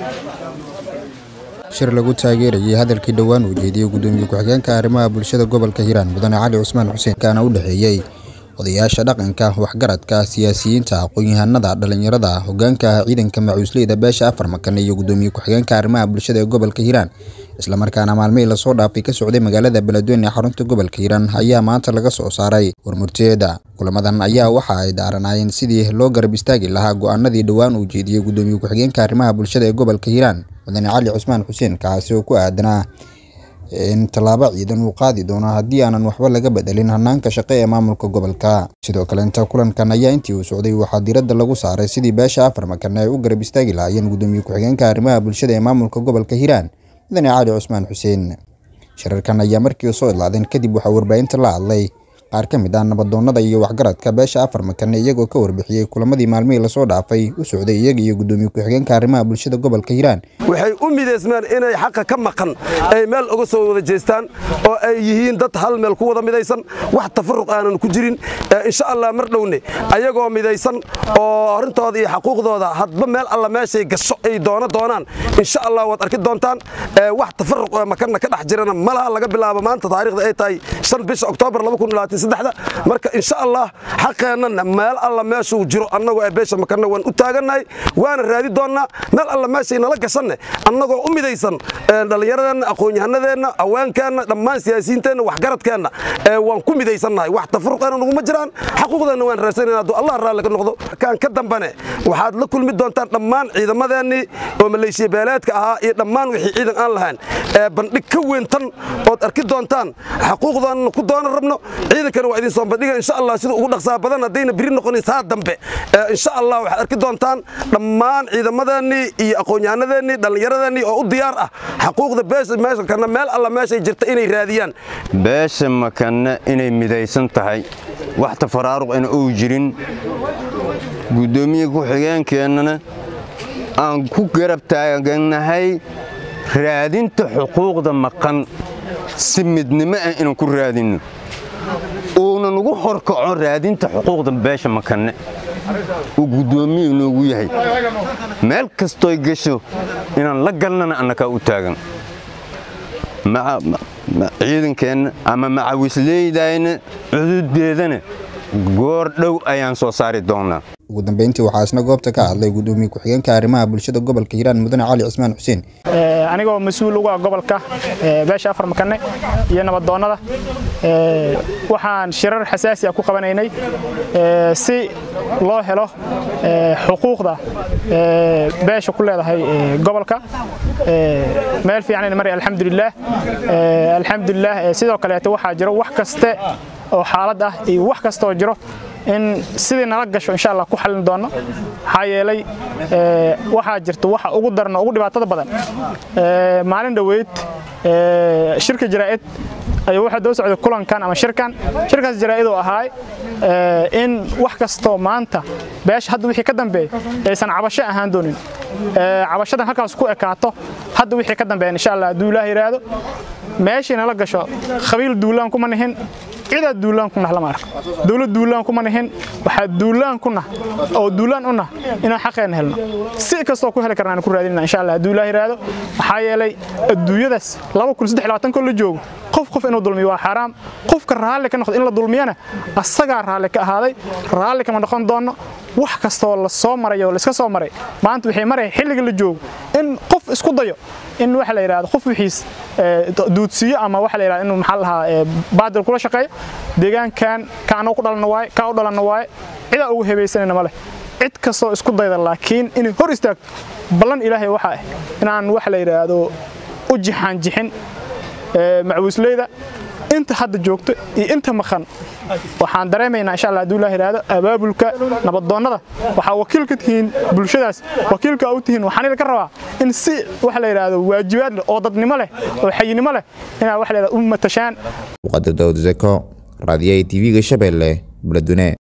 shir lagu taageerayay hadalkii dhowaan uu jeediyey gudoomiye ku-xigeenka arrimaha bulshada gobolka hiiraan mudane cali cusmaan xuseen kaana u dhexeeyey odayaasha dhaqanka waxgaradka siyaasiyiinta aqoon-yahanada dhallinyarada hogaanka ciidanka macuusleyda beesha afar makan iyo gudoomiye ku-xigeenka arrimaha bulshada ee gobolka hiiraan islamarkaana maalmihii lasoo dhaafay ka socday magaalada beledweyne ee xarunta gobolka hiiraan ayaa maanta laga soo saaray warmurteeda kulamadan ayaa waxa ay daaranaayeen sidii loo garab istaagi lahaa go-aanadii dhowaan uu jeediyey gudoomiye ku-xigeenka arrimaha bulshada ee gobolka hiiraan mudane cali cusmaan xuseen kaasi oo ku aadanaa in tallaabo ciidan uu qaadi doono haddii aanan waxba laga bedelin hanaanka shaqo ee maamulka gobolka sidoo kale inta kulankan ayaa intii uu socday waxaa diiradda lagu saaray sidii beesha afar makan ay u garab istaagi lahaayeen gudoomiye ku-xigeenka arrimaha bulshada ee maamulka gobolka hiiraan mudane cali cusmaan xuseen shirarkan ayaa markii soo idlaadeen kadib waxaa warbaahinta la hadlay qaar ka mid ah nabadoonnada iyo waxgaradka beesha afar makan iyagoo ka warbixiyey kulamadii maalmihii lasoo dhaafay u socday iyaga iyo gudoomiye ku-xigeenka arrimaha bulshada gobolka hiiraan waxay u midaysmaan inay xaqa ka maqan ay meel uga soo wada jeestaan oo ay yihiin dad hal meel ku wada midaysan wax tafaruq aanan ku jirin insha allah mar dhowne ayagoo midaysan oo arrintooda iyo xaquuqdooda hadba meel alla meeshay gasho ay doono doonaan insha allah waad arki doontaan wax tafaruq makanna ka dhex jirana malaha laga bilaabo maanta taariikhda ay tahay shan bisha oktoobar marka insha allah xaqeennana meel alla meeshuu jiro annagoo beesha makanna waan u taagannahay waana raadi doonnaa meel alla meeshay nala gashanne annagoo u midaysan dhallinyaradeenna aqoon-yahanadeenna haweenkeenna dhammaan siyaasiyiinteenna waxgaradkeenna waan ku midaysannahay wax tafaruqeena naguma jiraan xaquuqdeenna waan raadsanayna hadduu allah raalli ka noqdo kaan ka dambane waxaad la kulmi doontaan dhammaan ciidamadeennii oo maleeshiya beeleedka ahaa iyo dhammaan wixii ciidan aan lahayn bandhig ka weyn tan ood arki doontaan xaquuqdoonna ku doona rabno ciidankana waa idin soo bandhiga insha allah sida ugu dhaqsaa badan haddayna biri noqonin saa dambe insha allah waxaad arki doontaan dhammaan ciidamadeennii iyo aqoon-yahanadeenii dhallinyaradeenii oo u diyaar ah xaquuqda beesha meeshankana meel alla meeshay jirta inay raadiyaan beesha makanna inay midaysan tahay wax tafaraaruqina uu jirin guddoomiye ku-xigeenkeennana aan ku garab taagannahay raadinta xuquuqda maqan si midnimo ah inaan ku raadinno uunan ugu horkaco raadinta xuquuqda beesha makanne uu guddoomiyu noogu yahay meel kastooy gasho inaan la galnana annakaa u taagan ciidankeenna ama macawisleydayna cududeedana goor dhow ayaan soo saari doonnaa ugu dambeyntii waxaa isna goobta ka hadlay gudoomiye ku-xigeenka arrimaha bulshada gobolka hiiraan mudane cali cismaan xuseen anigoo mas-uul uga gobolka beesha afar makanne iyo nabadoonnada waxaan shirar xasaasi ah ku qabanaynay si loo helo xuquuqda beesha ku leedahay gobolka meel fiicanayna mari alxamdulilaah alxamdulilaah sidoo kaleeto waxaa jiro wax kaste oo xaalad ah iyo wax kastaoo jiro in sidii nala gasho insha allah ku xallin doonno maxaa yeelay waxaa jirta waxa ugu daran oo ugu dhibaatada badan maalin dhoweyd shirka jaraa'id ayuu waxaa doo socday kulankan ama shirkan shirkaas jaraa'id oo ahaay in wax kastoo maanta beesha hadda wixii ka dambeeya aysan cabasho ahaan doonin cabashadan halkaas ku ekaato hadda wixii ka dambeeya insha allah hadduu ilaah yidhaahdo meeshii nala gasho khabiil duulaan kuma nihin cidaa duulaan ku nah lama arko dowlad duulaan kuma nihin waxaa duulaan ku nah oo duulaan u nah inaan xaqeenna helno si kastoo ku heli karnaan ku raadinana insha allah hadduu ilaah yidhaahdo maxaa yeelay adduunyadaas laba kun saddex labaatan koo la joogo qof qof inuu dulmiyo waa xaaraam qofka raalli ka noqdo in la dulmiyana asagaa raalli ka ahaaday raalli kama noqon doono wax kastoo la soo maray oo la iska soo maray maanta waxay maraya xilliga la joogo in qof isku dayo in waxa la yidhahdo qof wixiis duudsiiyo ama waxa la yidhahdo inuu maxaa lahaa baadil kula shaqeeyo deegaankan kaanoo ku dhalanna waaye kaa u dhalanna waaye cidaa ugu hebaysanayna ma leh cid kastoo isku dayda laakiin inay hor istaagto ballan ilaahay waxaa ah inaan waxa la yidhaahdo u jixaan jixin macwiisleyda inta hadda joogto iyo inta maqan waxaan dareemaynaa insha allah hadduu ilaah yidhaahdo abaabulka nabadoonnada waxaa wakiil ka tihiin bulshadaas wakiilka u tihiin waxaan idinka rabaa in si waxa la yidhaahdo waajibaad leh oo dadnimo leh oo xayinimo leh inaad waxa la yidhahdo u matashaan muqadar daawud zeko raadiyaha tv-ga shabeelle beledweyne